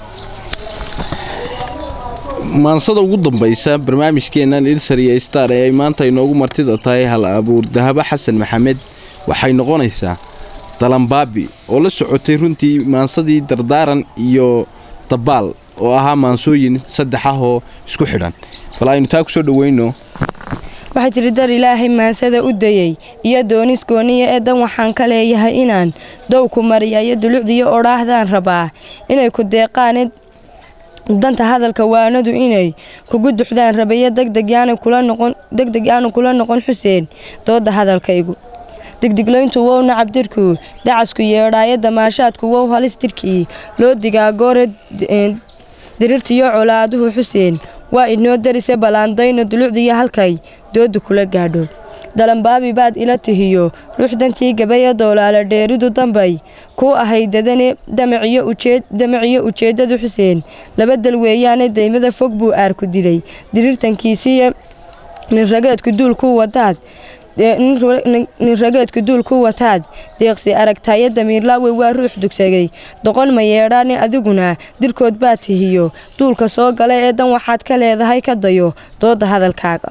maansada ugu dambaysa barnaamijkeennan ilsar iyo star ee ay maanta inoogu martida tahay hal abuur dahabo xasan maxamed waxay noqonaysaa dalambaabi oo la socotay runtii maansadii dardaaran iyo dabaal oo ahaa maansooyin saddex ah oo isku xidhan bal aynu taa ku soo dhoweyno waxaa jiri dar ilaahay maansada u dayey iyo doonis gooniya ee dan waxaan ka leeyahay inaan dowku mariya iyo dulucdiyo odhaahdaan rabaa inay ku deeqaane danta hadalka waanadu inay kugu duxdaan rabayo degdeg aanu kula noqon xuseen dooda hadalkaygu digdiglayntu wow nacab dirku dacasku yeedhaayo damaashaadku wow halis dirkii loo digaa goore dirirtiyo colaaduhu xuseen waa inoo darise ballaandayno dulucdiyo halkay dooda kula gaadho dalambaabi baad ila tihiyo ruux dantii gabaya doolaala dheeridu dambay kuu ahay dadane damaciyo ujeeddadu xuseen laba dal weeyaane daymada fog buu aarku dilay diriirtankiisiiyo ninrageedku duulku wadaad nin rageedku duul ku wataad deeqsi aragtaayo damiirlaawe waa ruux dugsagay doqon ma yeedhaane adiguna dirkood baa tihiyo duulka soo gala ee dan waxaad ka leedahay ka dayo dooda hadalkaaga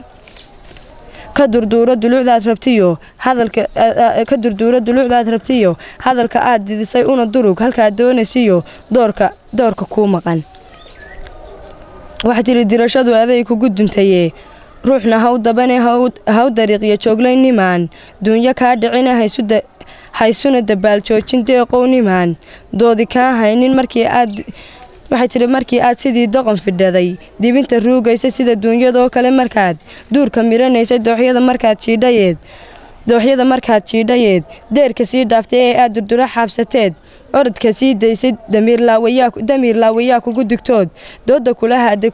ka durduuro dulucdaad rabtiyo hadalka durduuro dulucdaad rabtiyo hadalka aad didisay una durug halkaad doonaysiyo doorka doorka kuu maqan waxaa tiri dirashadu aday kugu duntayee ruuxna haw dabane haw dariiqyo jooglayn nimaan duunyo kaa dhicina haysuna dabaal joojin deeqow nimaan doodi kaa haynin markii aad waxay tiri markii aad sidii doqon fidhaday dibinta ruugaysa sida duunyadoo kale markaad duurka miranaysa dooxyada markaad jiidhayeed dooxyada markaad jiidhayeed deerka sii dhaaftay ee aad durdura xaabsateed orodka sii daysay damiir laawayaa kugu digtood dooda kula haaday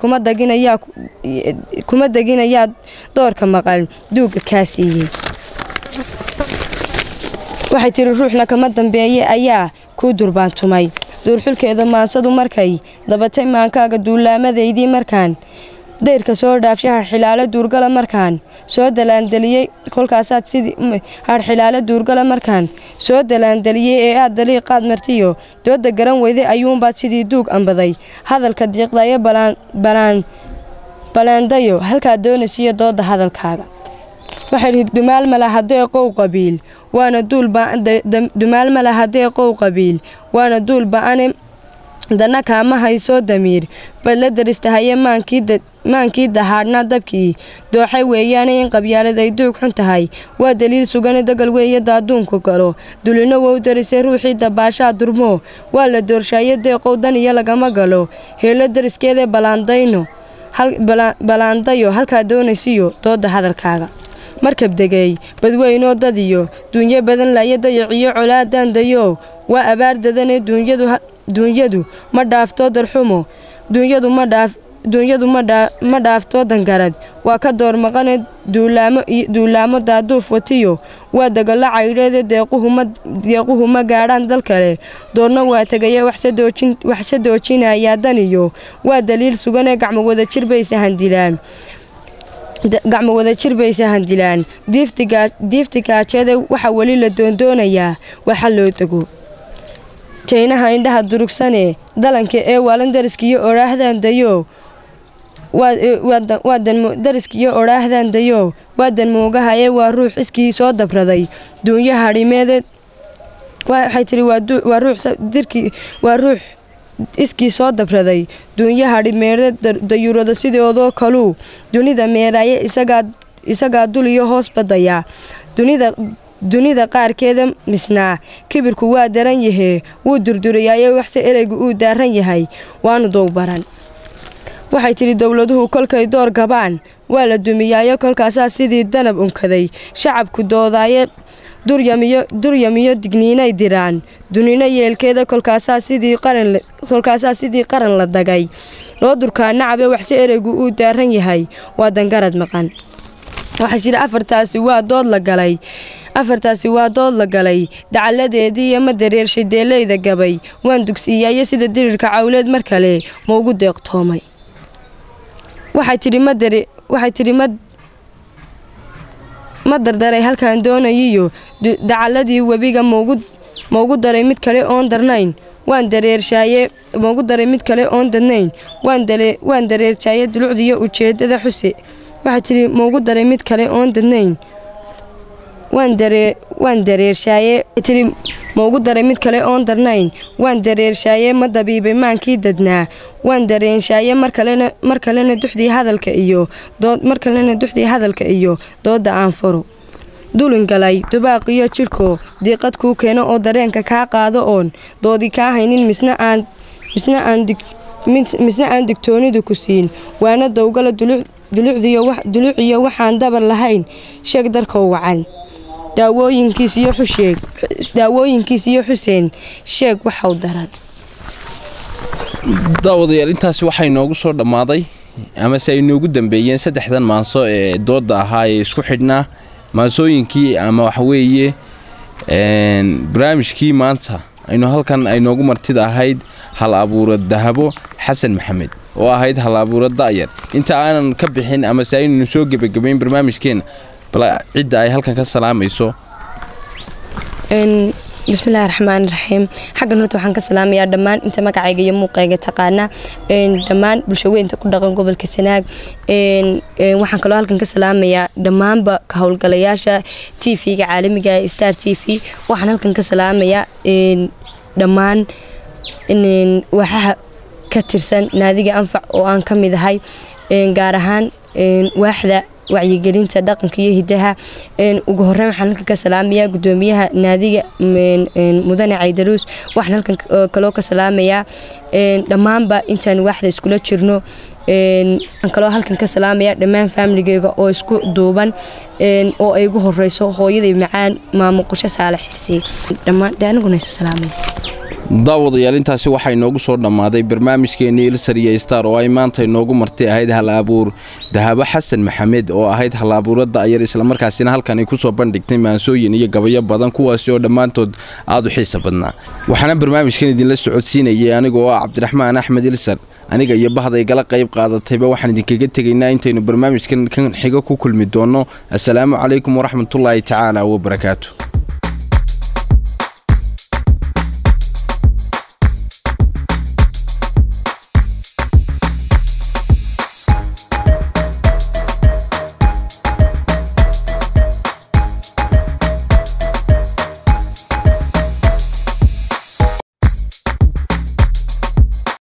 kuma deginayaa doorka maqan duugga kaa siiyey waxay tiri ruuxna kama dambeeye ayaa kuu durbaantumay duurxulkeeda maansadu markay dabatay maankaaga duulaamadaydii markaan dayrka soo dhaafshay harxilaalo duurgala markaan soo dalaandeliyey kolkaasaad sidii harxilaalo duurgala markaan soo dalaandeliyey ee aad daliiqaad martiyo dooda garan weyday ayuunbaad sidii duug ambaday hadalka diiqdayo balaandayo halkaad doonaysiyo dooda hadalkaaga waxay dhihi dumaal ma laha deeqow qabiil waana duul dumaal ma laha deeqow qabiil waana duul ba-ane dana kaama haysoo damiir bad la daristahaye maankii dahaadhnaa dabkii dooxay weeyaane in qabyaalad ay duug xun tahay waa daliil sugane dagal weeye daaduunku galo dulino wou darisay ruuxii dabaashaa durmoo waa la doorshaye deeqow dan iyo lagama galo heelo dariskeedee balaandayno balaandayo halkaa doonaysiyo dooda hadalkaaga markab degeey badweynoo dadiyo duunyo badan laya dayiciyo colaadandayo waa abaar dadane duunyadu ma dhaaftoo darxumo duunyadu ma dhaaftoo dangarad waa ka door maqane duulaamo daaduuf watiyo waa dagalo caydheede deequhu ma gaadhaan dal kale doorna waa tegaya waxse doojinayaa daniyo waa daliil suganee gacmo wadajir bayse handilaan gacmo wadajir bayse handilaan diifti gaajeede waxaa weli la doondoonayaa waxa loo dego jaynaha indhaha durugsane dalanka ee waalan dariskiyo odhaahdaandayo dariskiyo odhaahdaandayo waa danmoogaha ee waa ruux iskii soo dabraday duunyo hadhimeede waxay tiri waa ruux iskii soo dabraday duunyo hadhimeede dayurado sidoodoo kaluu dunida meeraaye isagaa dul iyo hoos badaya dunida dunida qaarkeeda misnaa kibirku waa daran yahee wuu durdurayaaye waxse ereygu uu daaran yahay waanu dowbaran waxay tidhi dowladuhu kolkay door gabaan waa la dumiyaayo kolkaasaa sidii danab unkaday shacabku doodaaye duryamiyo digniinay diraan dunino yeelkeeda kolkaasaa sidii qaran la dagay loo durkaa nacabe waxse ereygu uu daaran yahay waa dangarad maqan waxay tidhi afartaasi waa dood la galay afartaasi waa dood la galay dacaladeedii iyo ma dareershay deeleyda gabay waan dugsiiyaayo sida dirirka cawleed mar kale ma ugu deeqtoomay waxay tidhi ma dardaray halkaan doonayiyo dacaladii webiga maugu daray mid kale oon darnayn waan dareershaaye maugu daray mid kale oon dadnayn waan dareershaaye dulucdiiyo ujeedada xuse waxay tidhi maugu daray mid kale oon dadnayn waan dareershaaye tiri maugu daray mid kale oon darnayn waan dareershaaye ma dabiibay maankii dadnaa waan dareenshaye mar kalena duxdii hadalka iyo mar kalena duxdii hadalka iyo dooda aan furo dulin galay dubaaqiyo jidhko diiqad kuu keeno oo dareenka kaa qaado oon doodi kaa haynin misna aan misna aan digtoonidu ku siin waana dowgala duluciyo waxaan dabar lahayn sheeg darkow wacan daawooyinkiis iyo xusheeg daawooyinkiis iyo xuseen sheeg waxau daran daawadayaal intaasi waxay noogu soo dhammaaday amase ay noogu dambeeyeen saddexdan maanso ee dooda ahaa ee isku xidhnaa maansooyinkii ama waxaweeye barnaamijkii maanta aynu halkan ay noogu martida ahayd hal abuura dahabo xasan maxamed oo ahayd hal abuura da'yar inta aanan ka bixin amase aynanu soo gebagabayn barnaamijkeena bal cidda ay halkan ka salaamayso bismillahi raxmaan raxiim xaggan horta waxaan ka salaamayaa dhammaan inta magacayga iyo muuqayga taqaana dhammaan bulshaweynta ku dhaqan gobolka sanaag waxaan kaloo halkan ka salaamayaa dhammaanba ka howlgalayaasha t v-ga caalamiga ee star t v waxaan halkan ka salaamayaa dhammaan waxaha ka tirsan naadiga anfac oo aan ka mid ahay gaar ahaan waaxda wacyigelinta dhaqanka iyo hidaha ugu horeyn waxaan halkan ka salaamayaa gudoomiyaha naadiga mudane caydaruus waxaan halkan kaloo ka salaamayaa dhammaanba intaan waaxda iskula jirno waxaan kaloo halkan ka salaamayaa dhammaan faamiligeyga oo isku duuban oo ay ugu horeyso hooyaday macaan maamo qorshe saale xirsi dhammaan de aniguna isu salaamaya daawadayaal intaasi waxaa inoogu soo dhammaaday barnaamijkeenii ilsar iyo star oo ay maanta inoogu martay ahayd hal abuur dahabo xasan maxamed oo ahayd hal abuuro da'yar islamarkaasina halkan ay kusoo bandhigtay maansooyin iyo gabayo badan kuwaasi oo dhammaantood aada u xiisa badnaa waxaana barnaamijkan idinla socodsiinayay anigoo ah cabdiraxmaan axmed ilsar aniga iyo bahda igala qayb qaadatayba waxaan idinkaga tegaynaa intaynu barnaamijkan kan xigo ku kulmi doonno assalaamu calaykum waraxmatullaahi tacaala wabarakaatu